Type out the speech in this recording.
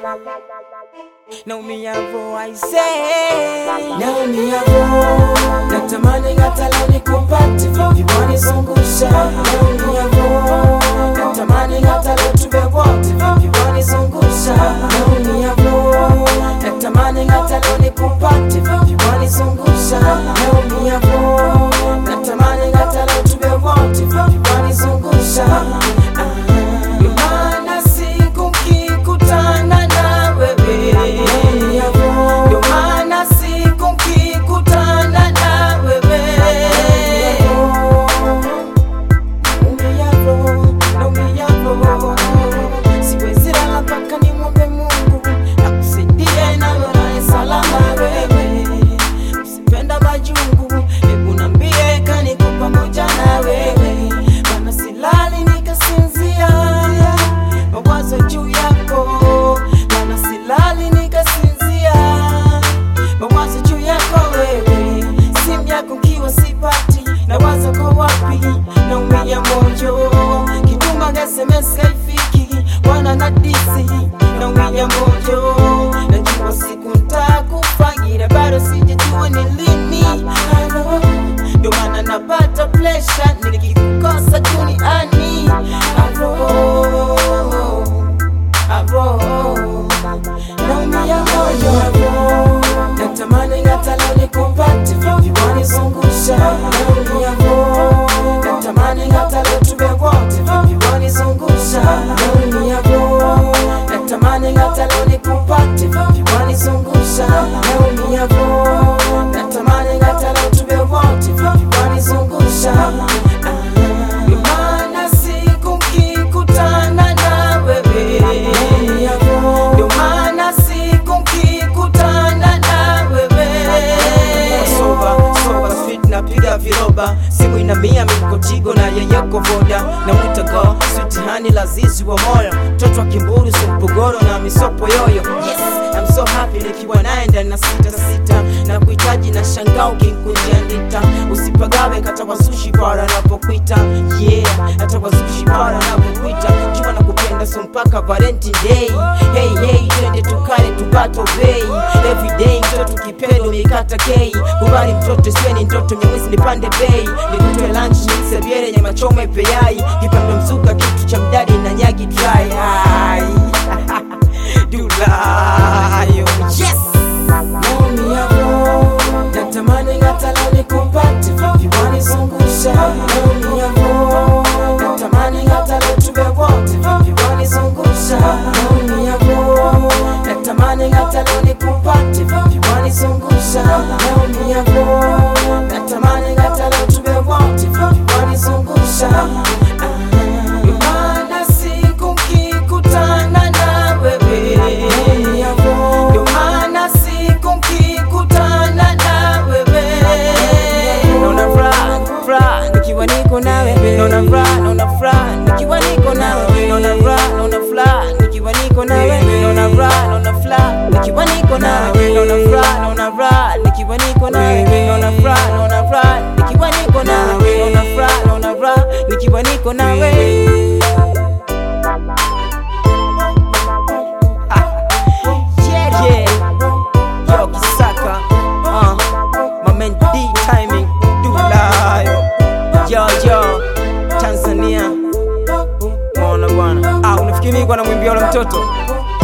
naumia vo I say naumia vo natamani hata leo nikupate vipi wanizungusha naumia vo natamani hata leo tuwe wote vipi wanizungusha naumia vo natamani hata leo nikupate vipi wanizungusha naumia vo natamani hata leo tuwe wote vipi wanizungusha Ndio maana siku nkikutana na wewe naumia vo ndio maana siku nkikutana na wewe Naumia naumia siwezi lala mpaka nimwombe Mungu akusaidie na wewe salama wewe usipenda majungu hebu nambie kaniko pamoja na wewe maana silali nikasinzia mawazo juu yako maana silali nikasinzia mawazo juu yako wewe simu yako kiwa sipati na wazo kwa wapi naumia moyo kituma sms kaifiki wana na disi naumia moyo najua siku ntakufagira bado sijajua ni lini Halo, ndio maana napata plesha nikikukosa duniani Halo, halo naumia moyo natamani hata leo nikupate vipi wanizungusha naumia vo natamani hata leo tuwe wote vipi wanizungusha naumia vo natamani hata leo nikupate vipi wanizungusha naumia vo natamani hata leo tuwe wote vipi wanizungusha Ndio maana siku nkikutana na wewe naumia vo ndio maana siku nkikutana na wewe soba soba street napiga viroba simu ina mia mikotigo na yeyeko voda na mwitago sutihani lazizi wa moyo mtoto wa kimburu simpogoro na misopo yoyo yes I'm so happy nikiwa naye ndani na sita sita na kuhitaji na shangao kinkunjia ndita usipagawe kata kwa sushi para napokuita yeah hata kwa sushi para napokuita jua na kupenda so mpaka valentine day hey hey twende tukale tupato bei everyday mtoto kipendo mikata kei kubali mtoto siweni ndoto nyamwezi nipande bei nikutoe lunch nisebiere nyama choma ipeyai kipando mzuka kitu cha mdadi na nyagi dry Ai. dulayo yes naumia vo natamani hata leo nikupate vipi wanizungusha naumia vo natamani hata leo tuwe wote vipi wanizungusha naumia vo natamani hata leo nikupate vipi wanizungusha naumia vo natamani hata leo tuwe wote vipi wanizungusha Ndio maana siku nkikutana na wewe naumia vo ndio maana siku nkikutana na wewe naona furaha furaha nikiwa niko nawe naona furaha naona furaha nikiwa niko nawe naona furaha naona furaha nikiwa niko nawe naona furaha naona furaha nikiwa niko nawe naona furaha naona furaha nikiwa niko nawe naona furaha naona furaha nikiwa niko nawe naona furaha naona furaha nikiwa niko nawe yeah yeah yo kisaka uh, my man D timing dulayo yo yo Tanzania mona bwana ah unafikiri mimi kwa namwimbia ule mtoto